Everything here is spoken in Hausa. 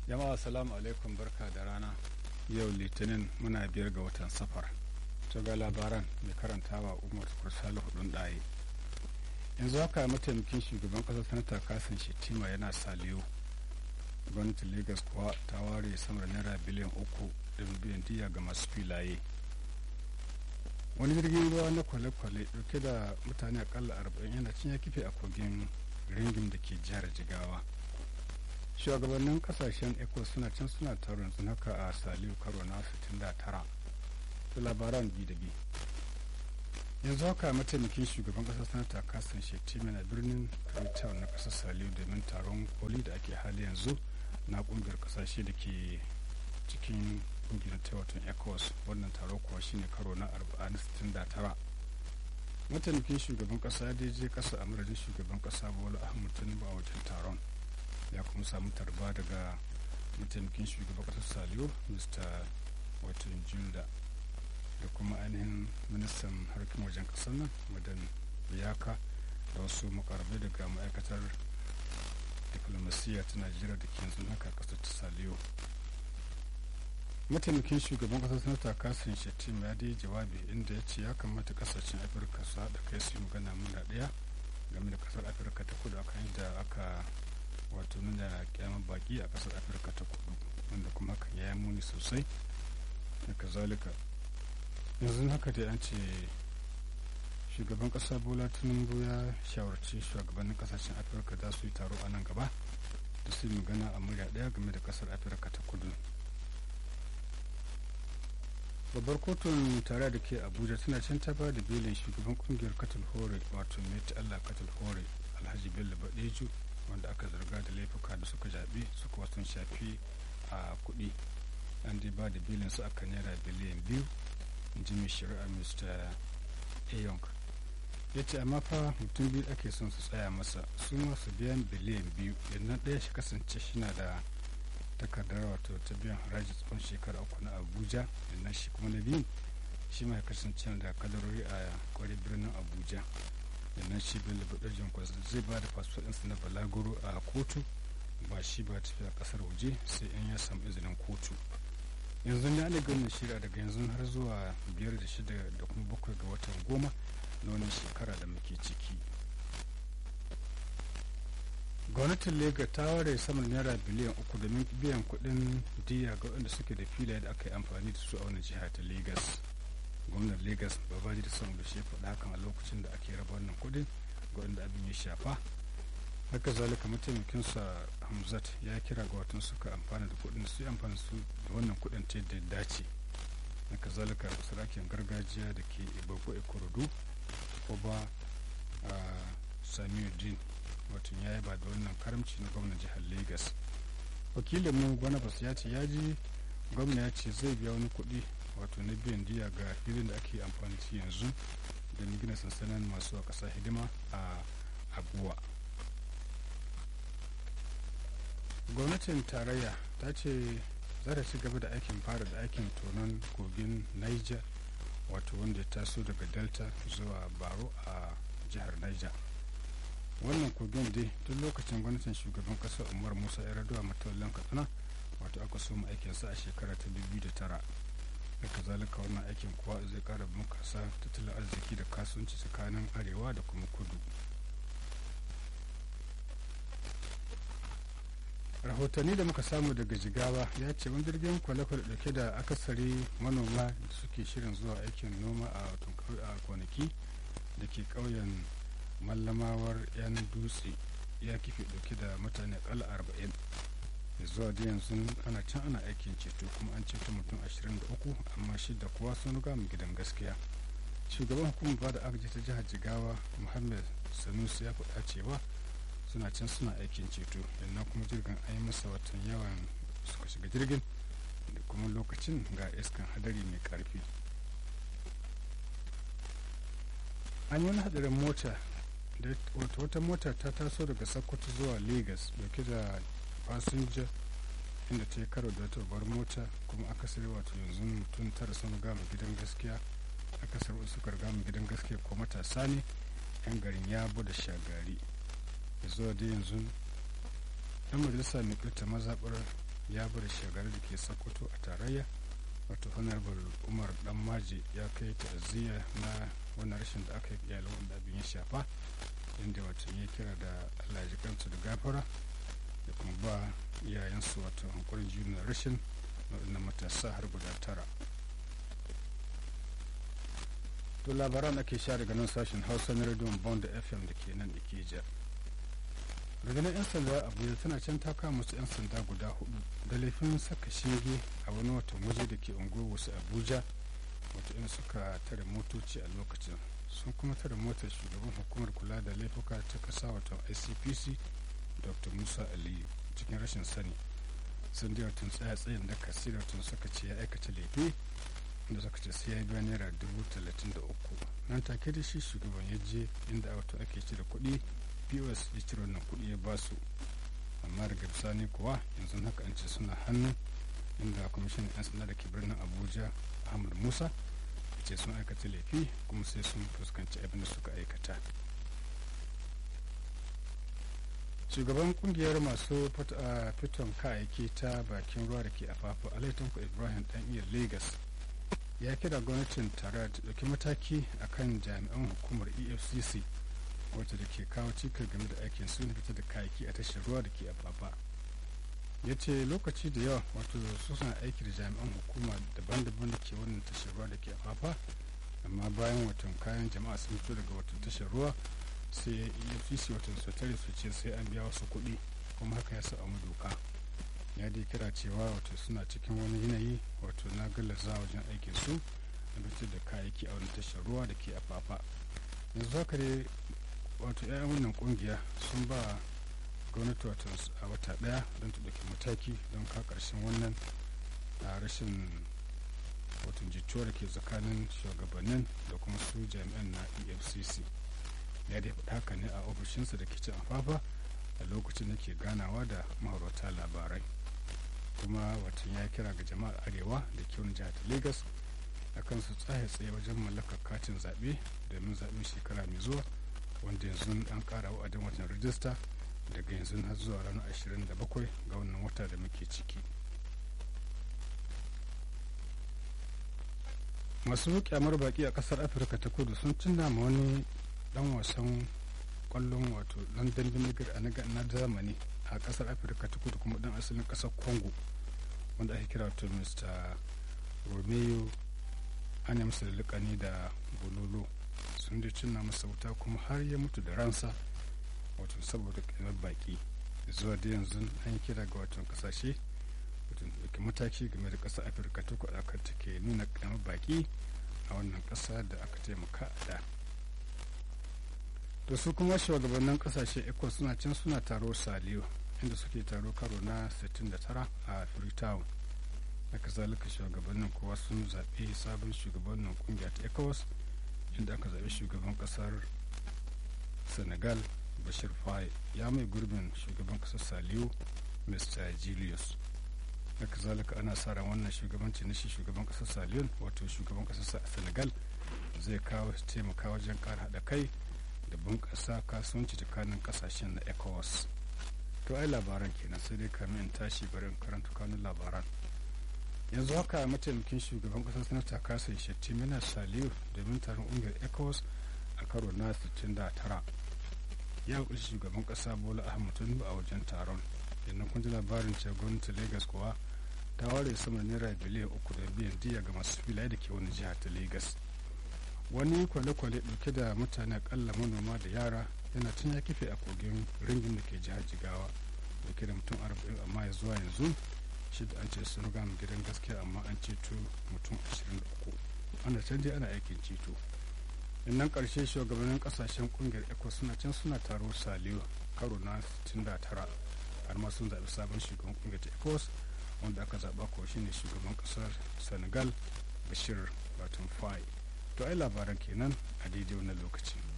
jama'a salamu alaikum barka da rana yau litinin muna biyar ga watan safar ta ga labaran mai karantawa umar kursala hudun ɗaye yanzu haka mataimakin shugaban ƙasar sanata kasan shetima yana saliyo gwamnatin lagos kuwa ta ware sama da naira biliyan uku da biyan diya ga masu filaye wani jirgin ruwa na kwale-kwale dauke da mutane akalla arba'in yana cin ya kife a kogin ringin da ke jihar jigawa shugabannin kasashen ecos suna can suna taron sun haka a saliu karo na 69 da labaran bi da bi yanzu haka mataimakin shugaban kasar sanata kasan shetima na birnin freetown na kasar saliu domin taron koli da ake hali yanzu na kungiyar kasashe da ke cikin kungiyar taiwatan ecos wannan taro kuwa shine karo na 69 mataimakin shugaban kasa ya je kasa a madadin shugaban kasa bola ahmad tinubu a wajen taron ya kuma samu tarba daga mataimakin shugaban kasar saliyo mr watan julda da kuma ainihin ministan harkar wajen kasar nan madan biyaka da wasu makarabai daga ma'aikatar diplomasiya ta najeriya da ke yanzu haka kasar ta saliyo mataimakin shugaban kasar sanata kasin shettima ya dai jawabi inda ya ce ya kamata kasashen afirka su haɗa kai su yi magana muna ɗaya game da kasar afirka ta kudu akan yadda aka wato nuna kyamar baki a kasar afirka ta kudu wanda kuma hakan ya yi muni sosai da kazalika yanzu haka dai an ce shugaban kasa bola tinubu ya shawarci shugabannin kasashen afirka za su yi taro a nan gaba da su yi magana a murya ɗaya game da kasar afirka ta kudu babbar kotun tare da ke abuja tana can ta ba da belin shugaban kungiyar katal hore wato met allah katal hore alhaji bello badeju wanda aka zarga da laifuka da suka jaɓi suka wasu shafi a kuɗi an dai ba da belin su aka naira biliyan biyu in ji mai shari'a mr ayong ya ce amma fa mutum biyu ake son su tsaya masa su masu biyan biliyan biyu yannan ɗaya shi kasance shi na da takardar wato ta biyan haraji tsawon shekara uku na abuja yannan shi kuma na biyun shi mai kasance da kadarori a kwarai birnin abuja yannan shi bello badajin kwasa zai ba da fasfodinsa na balaguro a kotu ba shi ba tafiya kasar waje sai in ya samu izinin kotu yanzu ne ana ganin shirya daga yanzu har zuwa biyar da shida da kuma bakwai ga watan goma na wannan shekara da muke ciki gwamnatin lega ta ware saman naira biliyan uku domin biyan kuɗin diya ga waɗanda suke da filaye da aka yi amfani da su a wani jiha ta lagos gwamnan lagos babaji da son da shi faɗa hakan a lokacin da ake raba wannan kuɗin ga waɗanda abin ya shafa haka zalika mataimakinsa hamzat ya kira ga watan suka amfana da kuɗin su amfani su da wannan kuɗin ta yadda dace haka zalika sarakin gargajiya da ke ibagbo ikorodu oba samiuddin watan ya ba da wannan karamci na gwamnan jihar lagos wakilin mu gwanabas ya ce ya ji gwamna ya ce zai biya wani kuɗi wato na biyan diya ga filin da ake amfani da yanzu da gina sansanin masu a ƙasa hidima a abuwa gwamnatin tarayya ta ce za ta ci gaba da aikin fara da aikin tonon kogin niger wato wanda ya taso daga delta zuwa baro a jihar niger wannan kogin dai tun lokacin gwamnatin shugaban kasar umar musa yar'adua matawallan katsina wato aka so mu aikinsa a shekara ta 2009 haka zalika wannan aikin kuwa zai kara bunkasa tattalin arziki da kasuwanci tsakanin arewa da kuma kudu rahotanni da muka samu daga jigawa ya ce wani jirgin kwale-kwale dauke da akasari manoma da suke shirin zuwa aikin noma a kwanaki da ke ƙauyen mallamawar yan dutse ya kife dauke da mutane akalla arba'in da zuwa da yanzu ana can ana aikin ceto kuma an ceto mutum 23 amma shida kuwa sun riga mu gidan gaskiya shugaban hukumar bada agaji ta jihar jigawa muhammad sanusi ya faɗa cewa suna can suna aikin ceto yannan kuma jirgin an yi masa watan yawan suka shiga jirgin da kuma lokacin ga iskan hadari mai karfi an yi wani hadarin mota da wata mota ta taso daga sokoto zuwa lagos dauke da fasinja inda ta yi karo da wata babbar mota kuma akasari wato yanzu mutum tara sun gama gidan gaskiya akasari wasu gama gidan gaskiya ko matasa ne yan garin yabo da shagari da zuwa da yanzu dan majalisa mai kirta mazaɓar ya bar shagari da ke sokoto a tarayya wato honorable umar dan maji ya kai ta'aziyya na wannan rashin da aka yi iyalin wanda abin ya shafa inda wato ya kira da allah ji kansu da gafara da kuma ba iyayensu wato hankurin juna rashin waɗannan matasa har guda tara to labaran ake sha daga nan sashen hausa na rediyon bond fm da ke nan ikeja rundunar 'yan sanda abuja tana can ta kama musu 'yan sanda guda hudu da laifin saka shinge a wani watan waje da ke unguwar wasu abuja wata in suka tare motoci a lokacin sun kuma tare motar shugaban hukumar kula da laifuka ta kasa watan icpc dr musa aliyu cikin rashin sani sun dai watan tsaya tsayin da kasira watan suka ce ya aikata laifi da suka ce sai ya biya naira dubu talatin da uku nan take da shi shugaban ya je inda wato ake cire kuɗi pos ya cire wannan kuɗi ya basu amma daga bisani kuwa yanzu haka an ce suna hannu inda kwamishin 'yan sanda da ke birnin abuja ahmad musa ce sun aikata laifi kuma sai sun fuskanci abin da suka aikata shugaban kungiyar masu fiton kayayyaki ta bakin ruwa da ke afafu alaitanku ibrahim dan iya lagos ya kira gwamnatin tare da ɗauki mataki akan jami'an hukumar efcc wacce da ke kawo cikar game da aikin su na fitar da kayayyaki a tashar ruwa da ke afafa ya ce lokaci da yawa wato su suna aiki da jami'an hukuma daban-daban da ke wannan tashar ruwa da ke afafa amma bayan watan kayan jama'a sun fito daga watan tashar ruwa sai efcc watan su tare su ce sai an biya wasu kuɗi kuma haka ya sa a doka ya dai kira cewa wato suna cikin wani yanayi wato na gallaza wajen aikin su na fitar da kayayyaki a wani tashar ruwa da ke afafa yanzu haka dai wato 'ya'yan wannan kungiya sun ba gwamnati wato a wata daya don ta ɗauki mataki don ka ƙarshen wannan a rashin wato jituwa da ke tsakanin shugabannin da kuma su jami'an na efcc ya dai faɗa haka ne a ofishinsa da ke cin afafa a lokacin da ke ganawa da mahaurata labarai kuma watan ya kira ga jama'ar arewa da ke wani jihar lagos a kan su tsaye tsaye wajen mallakar katin zaɓe domin zaɓen shekara mai zuwa wanda yanzu an ƙara wa'adin watan rijista daga yanzu har zuwa ranar 27 ga wannan wata da muke ciki masu kyamar baki a kasar afirka ta kudu sun cinna ma wani dan wasan kwallon wato dan dambin na zamani a kasar afirka ta kudu kuma dan asalin kasar congo wanda ake kira to mr romeo ana masa ne da bololo sun da cinna masa wuta kuma har ya mutu da ransa wato saboda kamar baki zuwa da yanzu an kira ga watan kasashe wato dauki mataki game da ƙasar afirka ta kudu aka take nuna kamar baki a wannan ƙasa da aka taimaka a da da su kuma shugabannin ƙasashe eco suna can suna taro saliyo inda suke taro karo na 69 a freetown haka zalika shugabannin kowa sun zaɓi sabon shugabannin ƙungiya ta ecowas inda aka zaɓi shugaban ƙasar senegal bashir faye ya mai gurbin shugaban kasar saliyo mr julius haka zalika ana sa ran wannan shugabanci na shi shugaban kasar saliyon wato shugaban kasar senegal zai kawo taimaka wajen kara haɗa kai da bunƙasa kasuwanci tsakanin kasashen na ecowas to ai labaran kenan sai dai kamin in tashi barin karanta kanun labaran yanzu haka mataimakin shugaban kasar sanata kasai shettim yana saliyo domin taron ƙungiyar ecowas a karo na 69 ya kunshi shugaban kasa bola ahmad tinubu a wajen taron yannan kun ji labarin cewa gwamnati lagos kuwa ta ware sama naira biliyan uku da biyan diya ga masu filaye da ke wani jiha ta lagos wani kwale-kwale dauke da mutane akalla manoma da yara yana tun ya kife a kogin ringin da ke jihar jigawa da ke da mutum arba'in amma ya zuwa yanzu shi da an ce sun gama gidan gaskiya amma an ceto mutum ashirin da uku ana can dai ana aikin ceto nan karshe shugabannin kasashen kungiyar eco suna can suna taro saliyo karo na 69 har ma sun zaɓi sabon shugaban kungiyar ta ecos wanda aka zaɓa ko shine shugaban ƙasar senegal bashir batun fai to ai labaran kenan a daidai wannan lokaci